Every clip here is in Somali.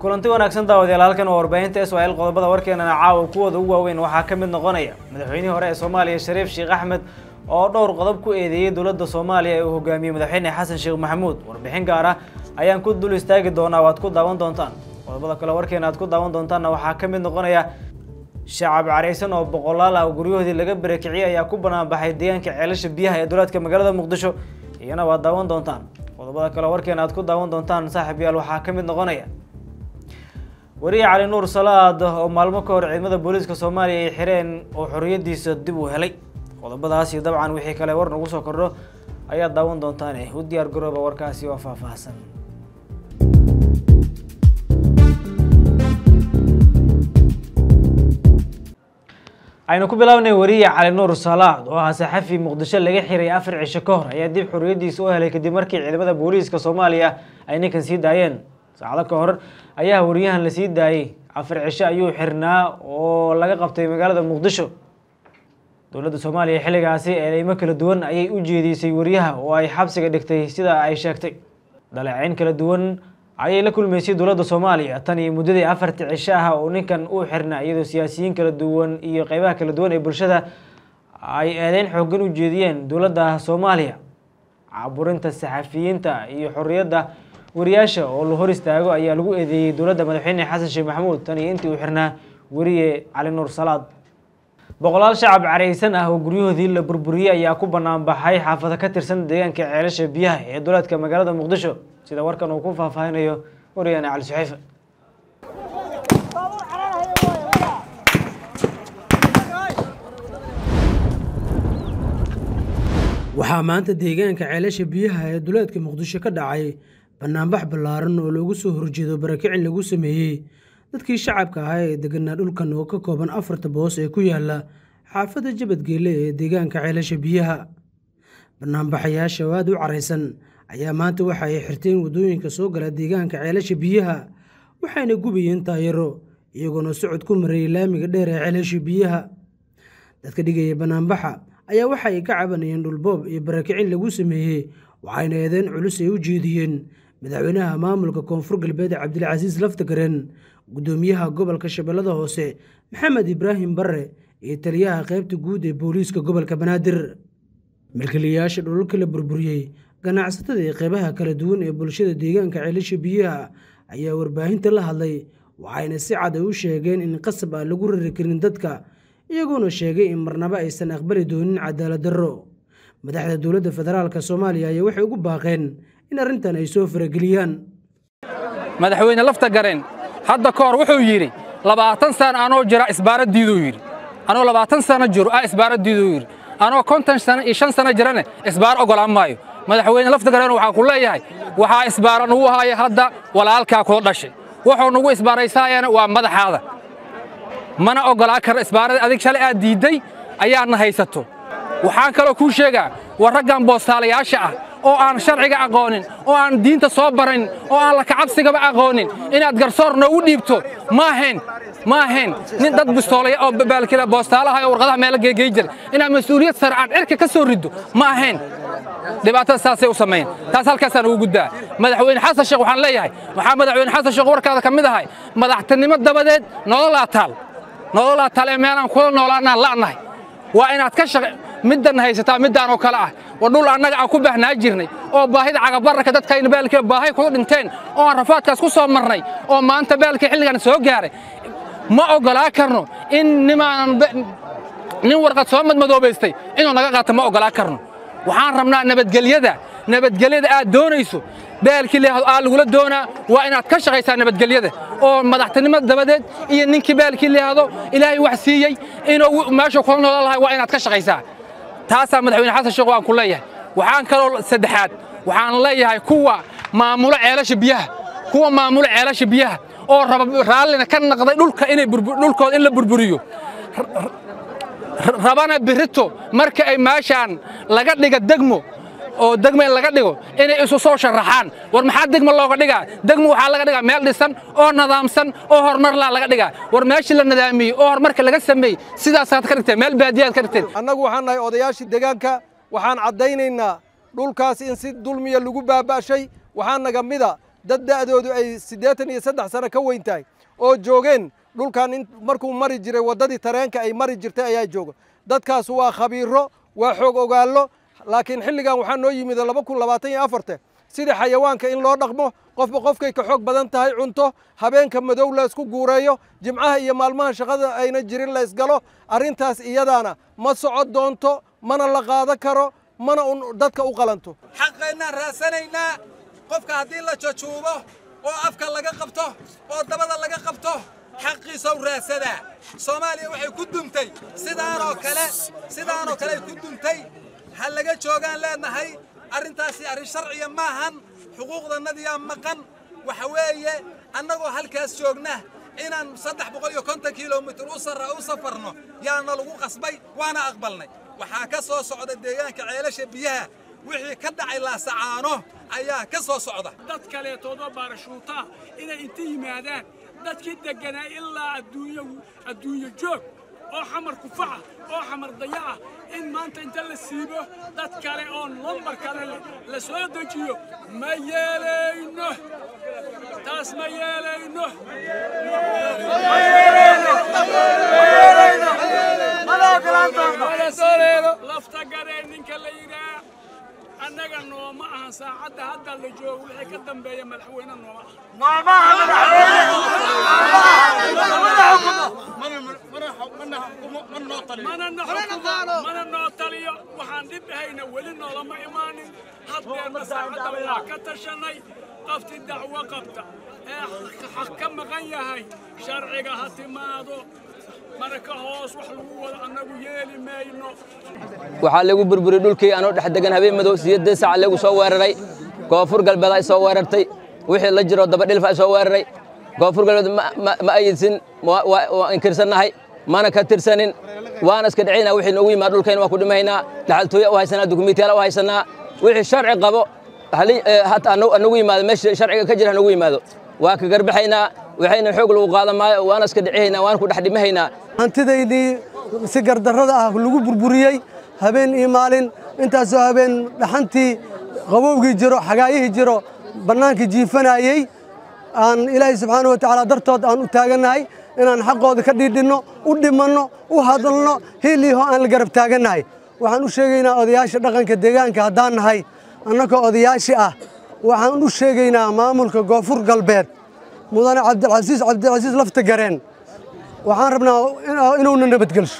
kulanti wanaagsan daawadayaal halkan waa warbaahinta israel qodobada warkeenana caawa kuwooda ugu waaweyn waxaa ka mid noqonaya madaxweynihii hore ee soomaaliya shariif sheekh axmed oo dhowr qodob ku eedeeyey dowladda soomaaliya ee uu hogaamiyey madaxweyne xasan sheekh maxamuud warbixin gaar ah ayaan ku dul istaagi doonaa waad ku daawan doontaan qodobada kale warkeena aad ku daawan doontaanna waxaa ka mid noqonaya shacab caraysan oo boqolaal ah oo guryahoodii laga barakiciyey ayaa ku banaanbaxay deegaanka ceelasha biyaha ee dowlaadka magaalada muqdisho iyana waad daawan doontaan qodobada kale warkeena aad ku daawan doontaan saaxiib yaal waxaa ka mid noqonaya wariye cali nuur salaad oo maalmo ka hor ciidamada booliiska soomaaliya ay xireen oo xorriyadiisa dib u helay qodobadaasi dabcan wixii kale war nagu soo kordho ayaad daawan doontaane u diyaar garooba warkaasi oo faahfaahsan aynu ku bilaabnay wariye cali nuur salaad oo ah saxafi muqdisho laga xiray afar cisho ka hor ayaa dib xorriyadiisa u helay kadib markii ciidamada booliiska soomaaliya ay ninkan sii daayeen saacado ka hor ayaa wariyahan la sii daayey afar cisho ayuu xirnaa oo laga qabtay magaalada muqdisho dowladda soomaaliya xilligaasi eedeymo kala duwan ayay u jeedisay wariyaha oo ay xabsiga dhigtay sida ay sheegtay dhaleeceyn kala duwan ayay la kulmaysay dowladda soomaaliya tan iyo muddadii afartii cisho ah oo ninkan uu xirnaa iyadoo siyaasiyiin kala duwan iyo qeybaha kala duwan ee bulshada ay eedeyn xoogan u jeediyeen dowladda soomaaliya caburinta saxafiyiinta iyo xorriyadda wariyaasha oo la hor istaago ayaa lagu eedeeyey dowladda madaxweyne xasan sheekh maxamuud tan iyo intii uu xirnaa weriye cali nuur salaad boqolaal shacab caraysan ah oo guryahoodii la burburiyey ayaa ku banaan baxay xaafado ka tirsan deegaanka ceelasha biyaha ee dowlaadka magaalada muqdisho sida warkan uu ku faahfaahinayo wariyane cali suxayfe waxaa maanta deegaanka ceelasha biyaha ee duleedka muqdisho ka dhacay banaanbax ballaaran oo loogu soo horjeedo barakicin lagu sameeyey dadkii shacabka ahaa ee deganaa dhulkan oo ka kooban afarta boos ee ku yaala xaafadda jabadgeelle ee deegaanka ceelasha biyaha banaanbaxayaasha oo aad u caraysan ayaa maanta waxa ay xirteen waddooyinka soo gala deegaanka ceelasha biyaha waxayna gubayeen taayaro iyagoona socod ku marayay laamiga dheer ee ceelasha biyaha dadka dhigaya banaanbaxa ayaa waxa ay ka cabanayeen dhulboob iyo barakicin lagu sameeyey waxayna eedeen culus ay u jeediyeen madaxweynaha maamulka koonfur galbeed cabdilcasiis laftagaren guddoomiyaha gobolka shabeellada hoose maxamed ibraahim barre iyo taliyaha qaybta guud ee booliiska gobolka banaadir milkiilayaasha dhulalka la burburiyey ganacsatada iyo qeybaha kala duwan ee bulshada deegaanka ceelasha biyaha ayaa warbaahinta la hadlay waxayna si cad ay u sheegeen in qasab aan lagu rari karin dadka iyagoona sheegay in marnabo aysan aqbali doonin cadaalad darro madaxda dowladda federaalk soomaaliya ayaa waxay ugu baaqeen in arrintan ay soo farageliyaan madaxweyne lafta gareen hadda ka hor wuxuu yidhi labaatan sana anoo jira isbaaradiiduu yidhi anoo labaatan sana jiro ah isbaaradiiduu yidhi anoo konton sana iyo shan sana jirane isbaar ogolaan maayo madaxweyne lafta gareen waxaa ku leeyahay waxaa isbaara nugu haya hadda walaalkaa kula dhashay wuxuu nugu isbaaraysaayana waa madaxaada mana oggolaa karno isbaarada adig shalay aad diidday ayaadna haysato waxaan kaloo kuu sheegaa war raggan boostaalayaasha ah oo aan sharciga aqoonin oo aan diinta soo baranin oo aan lakacabsigaba aqoonin inaad garsoor noogu dhiibto ma ahayn ma ahayn nin dad bistoolaya oo baalkila boostaalaha oo warqadaha meelo geegey jira inaad mas-uuliyad sare aad cirka ka soo riddo ma ahayn dhibaatada saasay u samayn taas halkaasaan ugu guddaa madaxweyne xasan sheekh waxaan leeyahay waxaa madaxweyne xasan sheekh warkaada ka mid ahay madaxtinimo dabadeed nololaa taal nololaa taal ee meelaan kula noolaanaan la'nahay waa inaad ka shaq middan haysataa middaan oo kale ah war dhul annaga aan ku baahnaa jirnay oo baahida cagabararka dadkayna baalkii baahay kuga dhinteen oo aan rafaadkaas ku soo marnay oo maanta baalkii xilligan soo gaaray ma oggolaa karno in nimaanan nin warqad soo madmadoobaystay inuu naga qaato ma oggolaa karno waxaan rabnaa nabadgelyada nabadgelyada aad doonayso baalkii leehdo aa lagula doonaa waa inaad ka shaqaysaa nabadgelyada oo madaxtinimo dabadeed iyo ninkii baalkii leehdo ilaahay wax siiyey inuu meesha kula noolan lahay waa inaad ka shaqaysaa taasaa madaxweyne xasan sheekh waan ku leeyahay waxaan kaloo saddexaad waxaan leeyahay kuwa maamulo ceelasha biyaha kuwa maamulo ceelasha biyaha oo raba raallina ka naqday dhulka inay dhulkooda in la burburiyo rabana birito marka ay meeshaan laga dhiga degmo oo degmo in laga dhigo inay isu soo sharaxaan war maxaa degmo looga dhigaa degmo waxaa laga dhigaa meel dhisan oo nadaamsan oo horumar laa laga dhigaa war meeshii la nadaamiyey oo horumarka laga sameeyey sidaasaad ka dhigteen meel baadiyaad ka dhigteen annagu waxaan nahay odayaashii deegaanka waxaan caddaynaynaa dhulkaas in si dulmiya lagu baaba'shay waxaa naga mida dad da'doodu ay siddeetan iyo saddex sano ka weyn tahay oo joogeen dhulkan in markuu mari jiray waddadii tareenka ay mari jirtay ayaa jooga dadkaas waa khabiiro waa xoog ogaallo laakiin xilligan waxaa noo yimid laba kun labaatan iyo afarte sidii xayawaanka in loo dhaqmo qofba qofkay ka xoog badan tahay cunto habeenka madow la isku guureeyo jimcaha iyo maalmaha shaqada ayna jirin la isgalo arrintaas iyadaana ma socon doonto mana la qaado karo mana un dadka u qalanto xaqaynaan raasanaynaa qofka haddii la jajuubo oo afka laga qabto oo dabada laga qabto xaqiisow raasadaa soomaaliya waxay ku dumtay sidaanoo kale sidaanoo kale ay ku dumtay ha laga joogaan leenahay arrintaasi arrin sharciya maahan xuquuqdannadiyaa maqan waxa weeye annagoo halkaas joogna inaan saddex boqol iyo konton kilomitir u sarra u safarno yaana lagu qasbay waana aqbalnay waxaa ka soo socda deegaanka ceelasha biyaha wixii ka dhacay laasacaano ayaa ka soo socda dad kaleetoodoo baarashuutaa inay inta yimaadaan dadkii degganaa ilaa adduunya adduunyo joog oo xamar kufaca oo xamar dayaca in maanta inta la siibo dad kale oo lambar kale leh la soo dejiyo ma yeelayno taas ma yeelayno lafta garee ninka la yidhaa annaga nooma ahan saacadda hadda la joogo wixii ka dambeeya madaxweyne nooma mana na xukumo mana noo taliyo waxaan dhib ahayna weli noolama imaanin haddeerna saacadda waa ka tashanay qafti dacwo qabta ee xaq ka maqan yahay sharciga ha timaado marka hoos wax lagu wada annagu yeeli mayno waxaa lagu burburiyey dhulkii anoo dhex degan habeen madow sideed saac lagu soo weeraray koonfur galbeed ay soo weerartay wixii la jiro dabadhilf ay soo weeraray koonfur galbeed ma ayidsin waa inkirsannahay mana ka tirsanin waana iska dhicina wixii noogu yimaad dhulkayna waa ku dhimaynaa dhaxaltooya u haysanaa dukumiintiyaal u haysanaa wixii sharci qabo anagu yimaado meesha sharciga ka jira hanagu yimaado waa ka garbaxaynaa waxayna xoog lagu qaadan maayo waana iska dhicihaynaa waana ku dhex dhimahaynaa hantidaydii si gardarrada ah lagu burburiyey habeen iyo maalin intaasoo habeen dhaxantii qabowgii jiro xagaayihii jiro bannaankii jiifanayey aan ilaahay subxaana wa tacaala dartood aan u taagannahay inaan xaqooda ka dhiidhinno u dhimanno u hadalno hiiliiho aan la garab taagannahay waxaan u sheegaynaa odayaasha dhaqanka deegaanka haddaan nahay annagoo odayaashii ah waxaan u sheegaynaa maamulka koonfur galbeed mudane cabdilcasiis cabdilcasiis lafta gareen waxaan rabnaa inuuna nabadgelsho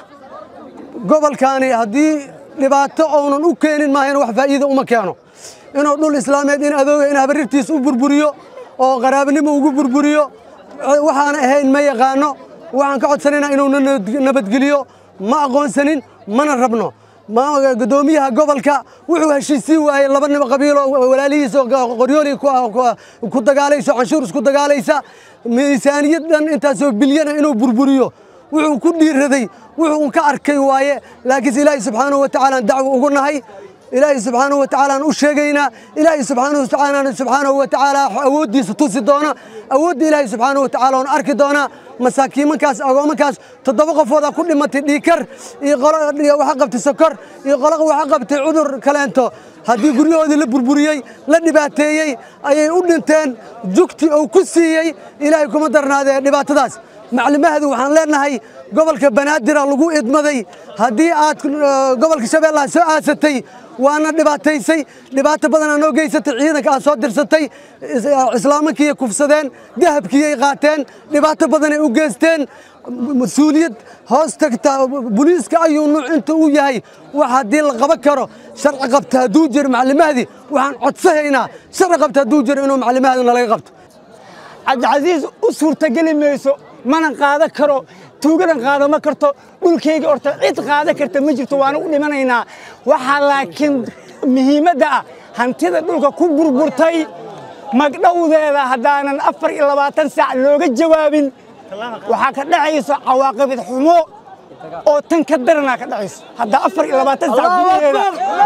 gobolkaani haddii dhibaato ounan u keenin maahayna wax faa'iida uma keeno inuu dhul islaameed in adooga in habarirtiis u burburiyo oo qaraabanimo ugu burburiyo waxaan ahayn ma yaqaano waxaan ka codsanaynaa inuuna nabadgeliyo ma aqoonsanin mana rabno gudoomiyaha gobolka wuxuu heshiisii waayey laba nin qabiilo walaalihiisa qoryooli ku dagaalayso canshuur isku dagaalaysa miisaaniyad dhan intaasoo bilyana inuu burburiyo wuxuu ku dhiiraday wuxuu ka arkay waaye laakiinse ilaahay subxaanahu wa tacaala aan dacwo ugu nahay ilaahay subxaanahu wa tacaala aan u sheegaynaa ilaahay subxaanahu wa tacaala subxaanahu wa tacaala awooddiisa tusi doona awoodda ilaahay subxaanahu wa tacaala on arki doonaa masaakiimankaas agoomankaas toddoba qofoodaa ku dhimatay dhiikar iyo qolo waxa qabtay sokor iyo qolo waxa qabtay cudur kaleento haddii guryahoodii la burburiyey la dhibaateeyey ayay u dhinteen jugti uu ku siiyey ilaahay kuma darnaadee dhibaatadaas maclimahadu waxaan leenahay gobolka banaadira lagu idmaday haddii aad gobolka shabeellaha soo aasatay waana dhibaataysay dhibaato badanaa noo geysatay ciidanka aad soo dirsatay islaamankiyay kufsadeen dahabkiyay qaateen dhibaato badanay u geysteen mas-uuliyad hoos tagta boliiska ayuu nuuc inta uu yahay wax haddii la qaban karo sharci qabta hadduu jiro maclimahdii waxaan codsahaynaa sharci qabta hadduu jiro inuu maclimahdi nalaga qabto cabdicasiis u suurtageli mayso mana qaadan karo tuugadan qaadama karto dhulkayga horta cid qaadan karta ma jirto waana u dhimanaynaa waxaa laakiin muhiimadda ah hantida dhulka ku burburtay magdhowdeeda haddaanan afar iyo labaatan saac looga jawaabin waxaa ka dhacayso cawaaqibid xumo oo tan ka daranaa ka dhacayso hadda afar iyo labaatan saac gudaheeda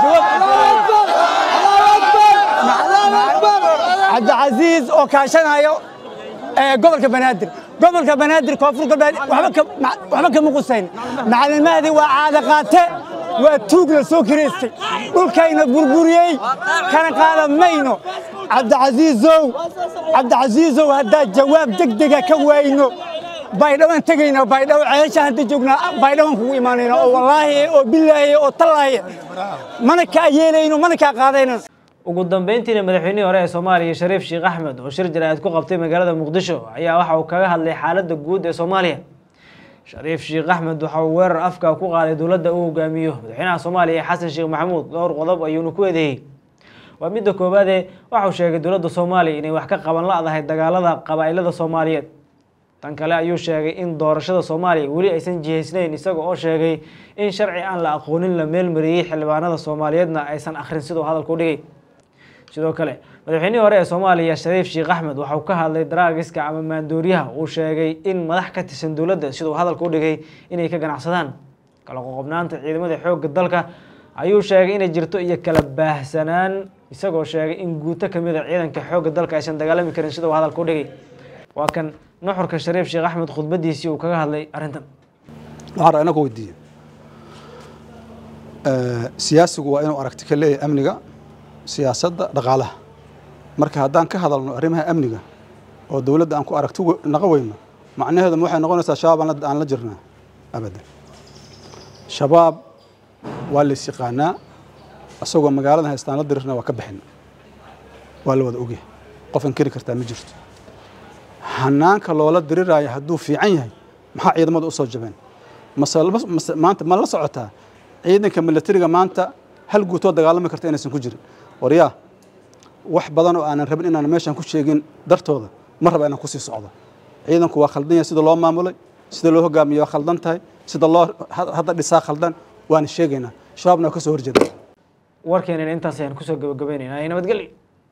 cabdicasiis oo kaashanayo gobolka banaadir gobolka banaadir koonfur galbeed waxba kama qusayn macalimahdii waa caada qaate waa tuug la soo kiraystay dhulkayna burburiyey kana qaadan mayno cabdicasiisow cabdicasiisow haddaad jawaab degdega ka waayno baydhaban tegayna baydhabo ceesha hadda joognaa baydhaban kugu imaanayna oo wallaahi oo bilaahi oo tallaahi mana kaa yeelayno mana kaa qaadayno ugu dambeyntiina madaxweynihii hore ee soomaaliya shariif sheekh axmed oo shir jaraa'id ku qabtay magaalada muqdisho ayaa waxa uu kaga hadlay xaaladda guud ee soomaaliya shariif sheekh axmed waxa uu weerar afka ku qaaday dowladda uu hogaamiyo madaxweynaha soomaaliya xasan sheekh maxamuud dhowr qodob ayuuna ku eedeeyey waa midda koowaadee waxauu sheegay dowladda soomaaliya inay wax ka qaban la-dahay dagaalada qabaa'ilada soomaaliyeed tan kale ayuu sheegay in doorashada soomaaliya weli aysan jihaysnayn isaga oo sheegay in sharci aan la aqoonin la meelmariyey xildhibaanada soomaaliyeedna aysan akhrin siduu hadalka u dhigay sidoo kale madaxweynihii hore ee soomaaliya shariif sheekh axmed waxauu ka hadlay daraagiska ama maandooriyaha uu sheegay in madax ka tirsan dowladda siduu hadalka u dhigay inay ka ganacsadaan kala qoqobnaanta ciidamada xoogga dalka ayuu sheegay inay jirto iyo kala baahsanaan isagoo sheegay in guuto kamid a ciidanka xoogga dalka aysan dagaalami karin siduu hadalka u dhigay waa kan nuxurka shariif sheekh axmed khudbadiisii uu kaga hadlay arrintan waxaan rabaa inaan ku weydiiye siyaasigu waa inuu aragti ka leeyahay amniga siyaasadda dhaqaalaha marka haddaan ka hadalno arrimaha amniga oo dowladda aan ku aragti naqo weyno macnaheedu waxay noqonaysaa shabaab aan la jirnaa abadan shabaab waa lays yaqaanaa isagoo magaaladan haystaan la dirirna waa ka bixin waa la wada ogyahay qof inkiri kartaa ma jirto hanaanka loola diriraayo hadduu fiican yahay maxaa ciidamada u soo jabeen mase maanta ma la socotaa ciidanka milatariga maanta hal guutoo dagaalami karta inaysan ku jirin waryaa wax badan oo aanan rabin inaan meeshan ku sheegin dartooda ma raba inaan kusii socdo ciidanku waa khaldan yahay sida loo maamulay sida loo hogaamiyo waa khaldan tahay sida loo hadda dhisaa khaldan waana sheegaynaa shabaabna waa ka soo horjeeda warkeenina intaas ayaan kusoo gabagabaynaynaa nabadgelyo